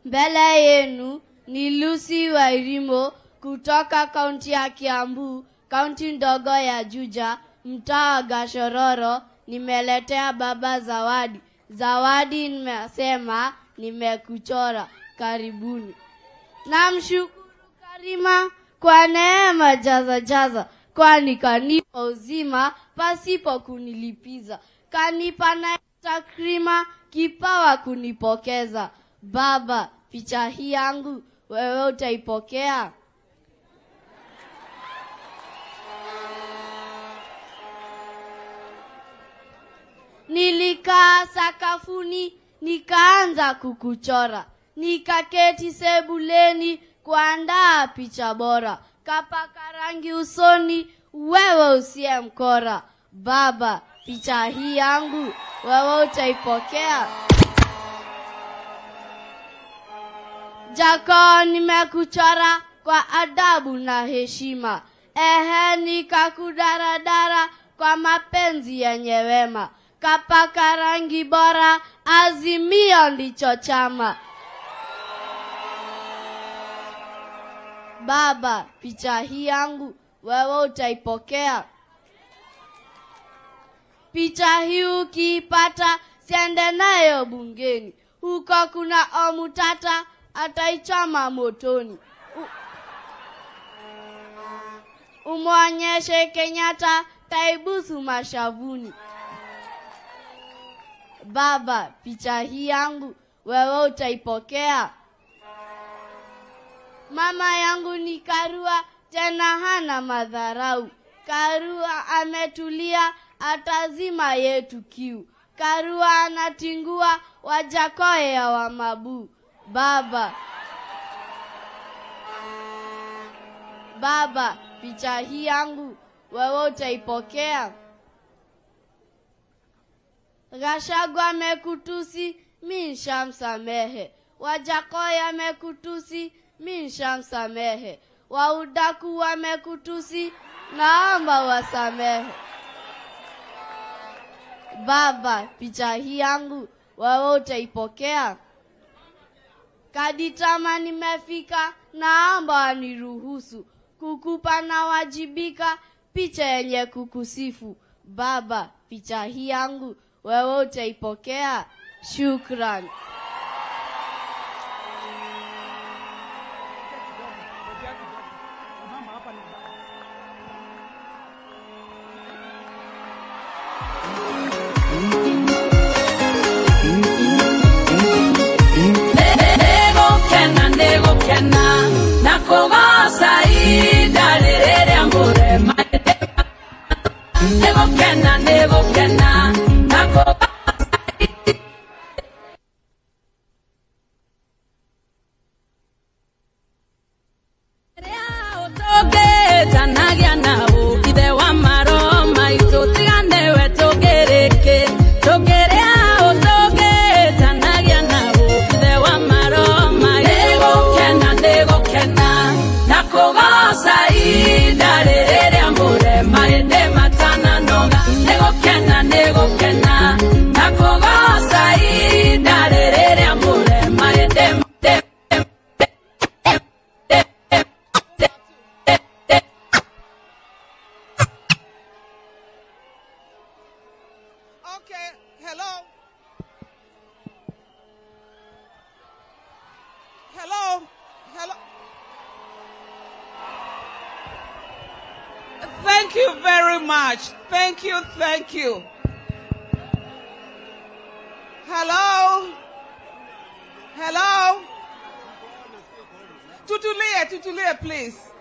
Mbele yenu ni Lucy Wairimo kutoka kaunti ya Kiambu, kaunti ndogo ya Juja, mtaa wa Gashororo. Nimeletea baba zawadi. Zawadi nimesema nimekuchora. Karibuni. Namshukuru Karima kwa neema jaza jaza, kwani kanipa uzima pasipo kunilipiza, kanipa na takrima kipawa kunipokeza. Baba, picha hii yangu wewe utaipokea? Nilikaa sakafuni nikaanza kukuchora, nikaketi sebuleni kuandaa picha bora, kapaka rangi usoni, wewe usiye mkora. Baba, picha hii yangu wewe utaipokea? Jako nimekuchora kwa adabu na heshima, ehe, nikakudaradara kwa mapenzi yenye wema, kapaka rangi bora, Azimio ndicho chama. Baba, picha hii yangu wewe utaipokea? Picha hii ukiipata, siende nayo bungeni, huko kuna omutata ataichoma motoni. U- Umwonyeshe Kenyatta taibusu mashavuni. Baba, picha hii yangu wewe utaipokea? Mama yangu ni Karua, tena hana madharau. Karua ametulia, atazima yetu kiu. Karua anatingua, wajakoye ya wa mabuu. Baba, baba, picha hii yangu wewe utaipokea? Gachagua amekutusi, mi nshamsamehe. Wajakoya amekutusi, mi nshamsamehe. Waudaku wamekutusi, naomba wasamehe. Baba, picha hii yangu wewe utaipokea? Kaditama nimefika, naomba waniruhusu kukupa na wajibika picha yenye kukusifu. Baba, picha hii yangu wewe utaipokea? Shukran. Nĩgũkena nĩgũkena na kũgoca ihinda rĩrĩ rĩa mũrema nĩgũkena nĩgũkena na kũgoca rĩrĩa ũtũngĩtanagia na ũkithe wa maro maitũ tigane we tũngĩrĩkĩ tũngĩrĩa ũtũngĩtanagia na ũkithe wa maro maitũ nĩgũkena nĩgũkena na kũgoca ihinda rĩrĩ rĩa mũrema hĩndĩ matananoga nĩgũkena nĩgũkena na kũgoca ihinda rĩrĩ rĩa mũrema hĩndĩ Okay, hello. Hello. Hello. Thank you very much. Thank you, thank you. Hello. Hello. Tutulia, tutulia, please.